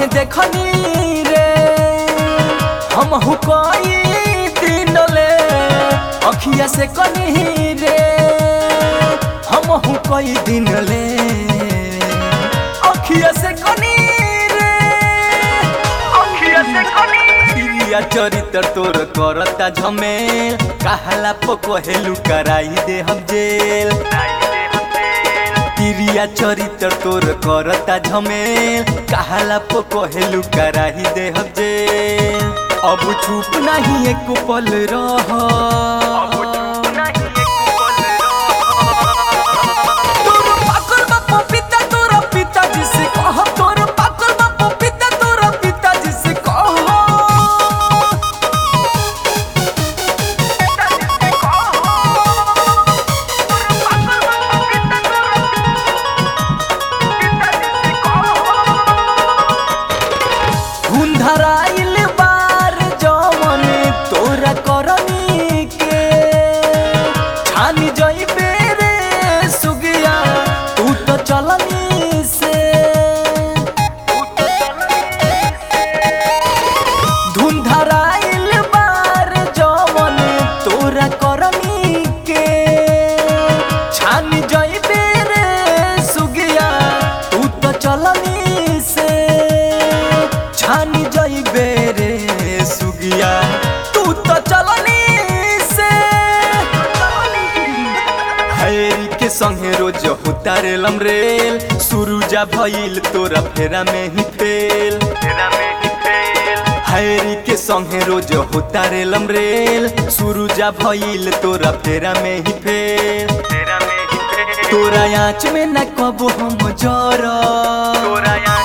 देखनी रे हम हुकई दिन ले अखिया से कनी रे हम हुकई दिन ले अखिया से कनी रे अखिया से कनी प्रिया चरित्र तोर करता झमेल कहला पकोहेलू कराई दे हम जेल तिरिया चरित्र तोर करता झमेल कहला पकोहेलू कराही दे हम जेल अब चुप नहीं एक पल रह तोर पागल बा पपीता तोर पिताजी से कह तोर पागल बा पपीता तोर पिताजी से कह धुंधराइल बार जवन तोरा करनी के छानी जइबे रे सुगिया तू तो चलनी से धुंधराइल बार जवन तोरा करनी के छानी जइबे रे सुगिया तू तो चलनी से छानी जइबे रे सुगिया तू तो चलनी से हैरी के संगे रोज उतारे रेल सुरुजा भइल तोरा फेरा में ही फेल हैरी के संगे रोज उतारे रेल सुरुजा भइल तोरा फेरा में ही फेल तोरा आँच में न कबो हम जरा